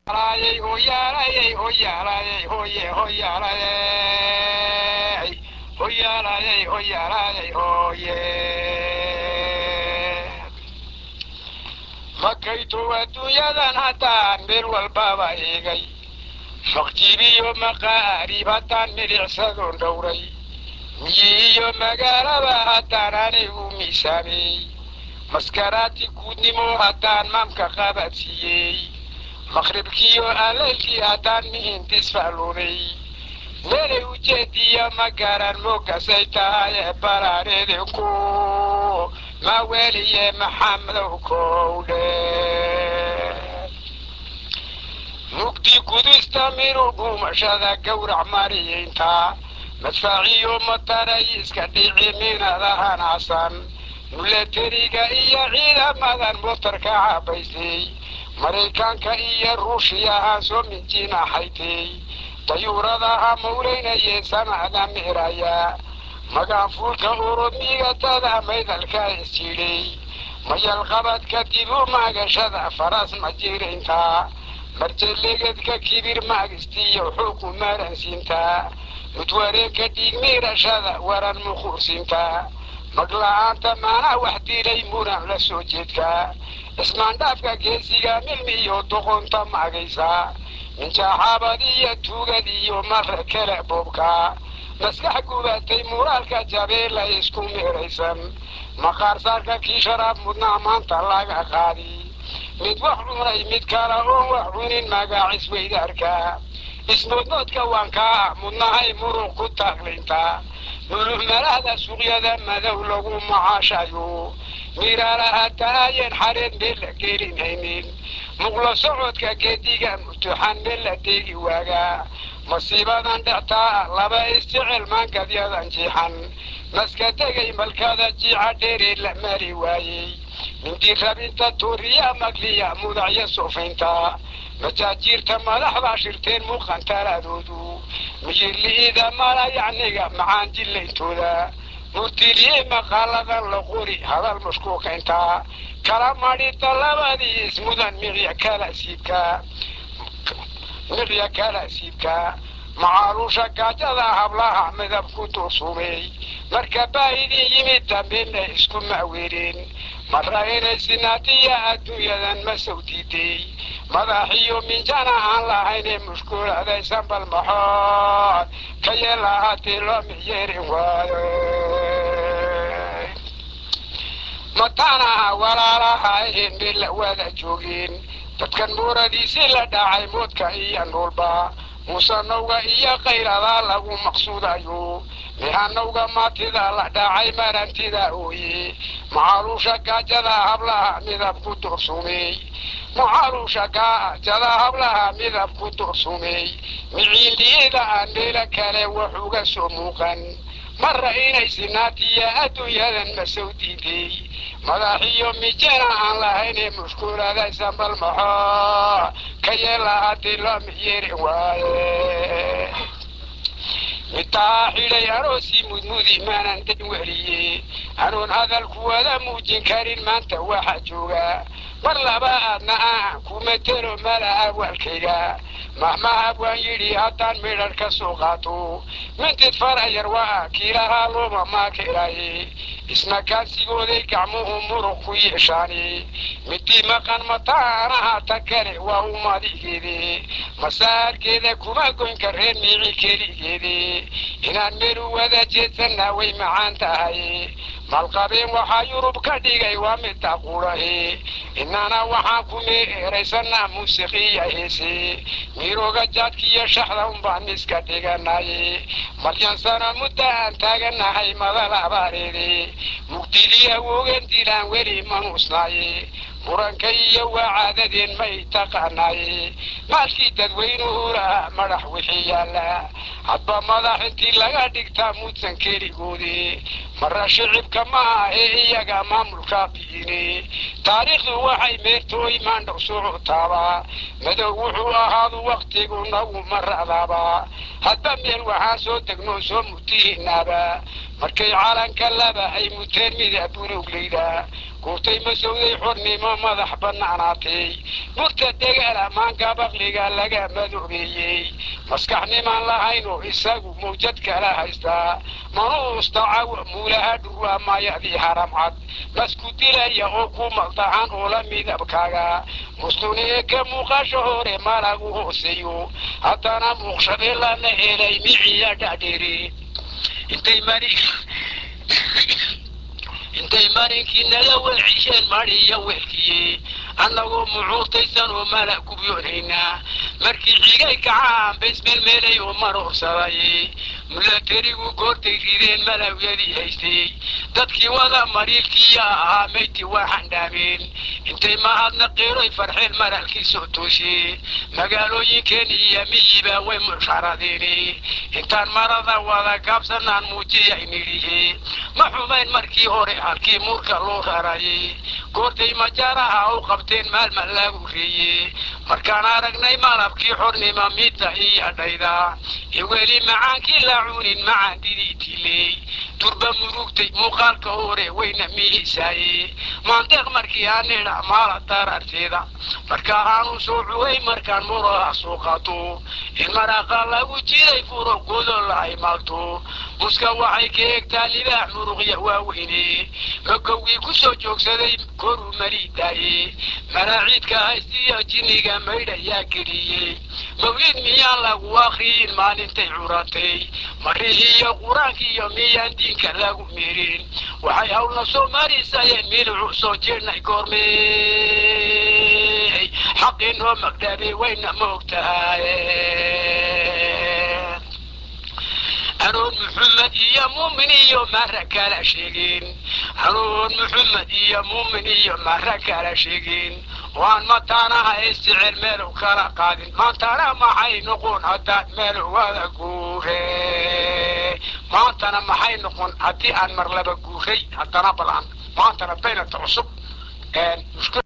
Hoyaalayey, hoyaalayey, hoyaalayey, hoye, hoyaalayey. Hoyaalayey, hoyaalayey, hoye. Makaytu adduunyadan haddaan meel walbaba eegay faqjibiyo maqaarib haddaan milicsadoon dhowray miyi iyo magaalaba haddaan anigu miisaamey maskaraati guudnimo haddaan maamka qabadsiiyey maqribkiyo allaylkii haddaan mihintisfaalooday meelay ujeediya ma garan moogasay tahay baraanidinku ma weliye maxamedow kowdhe mugdi gudista miru dhumashada gowrac mariyaynta madfaaciyo mataray iska dhici minada hanacsan milatariga iyo ciidamadan motarka cabaysay maraykanka iyo ruushiyahaan soo minjinaxaytay dayuuradaha mawlaynayee sanada miraya magaanfuulka urumigatada maydalka isjidhay mayalqabadka dibu maagashada faras ma jiraynta marjalegedka kibir maagistiyo xuku maransiinta mudwareegka dhiigmiirashada waran muquursiinta magla-aanta maana wax dilay muran la soo jeedka ismaandhaafka geesiga milmiyo doqonta maagaysa minjaaxaabad iyo tuugad iyo mara kale boobka maskax gubatay muraalka jabeela isku meeraysan maqaarsaarka kii sharaab mudnaa maanta laga qaadi mid wax cunay mid kale oon wax cunin magaacis weydaarka ismoodmoodka waan kaa mudnahay muruq ku taaglaynta muluhmalahda suuqyada madow lagu macaashayo miraalaha taayeen xareed meel la gelinaynin muqlo socodka geediga mutuxan meel la deegi waagaa masiibadan dhectaa laba isjecel maangadyadan jiixan maska tegay malkada jiica dheeree la mari waayey mindi rabinta tuuriya magliya mudacyo suufaynta majaajiirta madaxbaa shirteen muuqan taladoodu miyirli'ida malayacniga macaan jillayntooda murtiliye maqaaladan la qori hadal mashkuukaynta kala madhita labadii ismudan miqya kala siibka miqya kala siibka macaaluusha gaajada hablaha midab ku duursumay marka baahidii yimid dambena isku maaweereen marra inay sinaatiya adduunyadan ma sow diiday madaxiyo minjana aan lahaynee mushkuuladaysan bal maxood ka yeela haddii loo miyeerin waayo mataanaha walaalaha ahayn meel la wada joogeen dadkan muuradiisii la dhacay moodka iyo nuulba muusanowga iyo kayradaa lagu maqsuudayo mihanowga maatida la dhacay marantida ooye macaaluusha gaajada hablaha midab ku doorsumey macaaluusha gaajada hablaha midab ku doorsumey miciindiyada aan meelo kale wax uga soo muuqan marra inay sinaatiya adduunyadan ma sow diiday madaxiyo mijana aan lahaynee mushkuuladaysan bal maxoo ka yeela haddii loo miyeerin waaye mitaa xidhay aroosii mudmudi maanan dan weliye anoon hadalku wada muujin karin maanta waxa jooga mar laba aadna aan ku matelo mala awaalkayga mahmahab waan yidhi haddaan midhadh ka soo qaato mintid farayar waa kiilahaa looma maakelaye isna kaansigooday gacmuhu muruq ku yeeshaani midii maqan mataanaha ta kale waa umadigeede masaarkeeda kuma goyn kareen miici keligeede inaan meelu wada jeedsanna way macaan tahay malqabeen waxaa yurub ka dhigay waa midda qurahe inana waxaan ku meeraysanaa muusiqiya heese mirooga jaadkiiyo shaxda unbaan iska dhiganaye maryan sana mudda aan taaganahay madal abaareede mugdidii awoogan dilaan weli manuusnaaye muranka iyo waa caadadeen may taqaanaaye maalkii dadweynuhu lahaa madax wixii yaalla hadba madax intii laga dhigtaa muudsan keligoodi marra shicibka ma ahe iyaga maamulka biine taariikhdu waxay meertooy maandhow socotaaba madow wuxuu ahaadu waktigu nagu maradaaba hadba meel waxaan soo degnoo soo mutihinaaba markay calanka laba ay muteen mida buluglayda guurtay masowday xornimo madax bannaanaatay burta dhegaala maanka bakliga laga madoobeeyey maskaxnimaan lahayno isagu mawjad kala haystaa manuustacawa muulaha dhurwaa mayadii haram cad masku dilaya oo ku maldahan oo la midabkaaga mustuniye ka muuqasho hore malagu hooseeyo haddana muuqshadee lana helay miciya dhadheri intay mari intay marinkii naga weecisheen mariya weelkiye annagoo mucuurtaysan oo mala gubyoonhaynaa markii xigay kacaan baismeelmeelay oo maroorsaday mulatarigu goortay rideen malawyadii haystay dadkii wada mariilkiya ahaa mayti waa xandhaameen intay mahadnaqeeroy farxeen maralkii soo tooshe magaalooyinkeen iyo miyiba way musharadeene intaan marada wada gaabsanaan muujiyay nidhihe ma xumayn markii hore halkii muurka loo rarayay goortay majaaraha u qabteen maalma lagu reeye markaan aragnay malabkii xornima midda iyo dhayda weli macaankii la cunin macaan didiitiley turba murugtay muuqaalka hore wayna mihisaaye maandeeq markii aanidha maala dararteeda markaa aanu soo cuway markaan muraha soo qaato in maraaqa lagu jiray furo godol ay maagto muska waxay ka egtaa libaax muruqya waaweyne magowgii ku soo joogsaday koruu maliidaaye maraaciidka haystiya jinniga maydhayaa geliyey mawlid miyaan lagu akriyin maalintay curatay marihiiyo qur-aankiiyo miyaan diinka lagu mirin waxay hawlna soo marisayeen milicu soo jeednay goormey xaqinoo magdhabe wayna moogtahay hanuun muxamed iyo muumin iyo mara kala sheegin hanuun muxamed iyo muumin iyo mara kala sheegin waan mataanaha isticel meelow kala qaadin maantana maxay noqon haddaad meelow wada guure maantana maxay noqon haddii aan mar laba guuray haddana balan maantana baynata cusub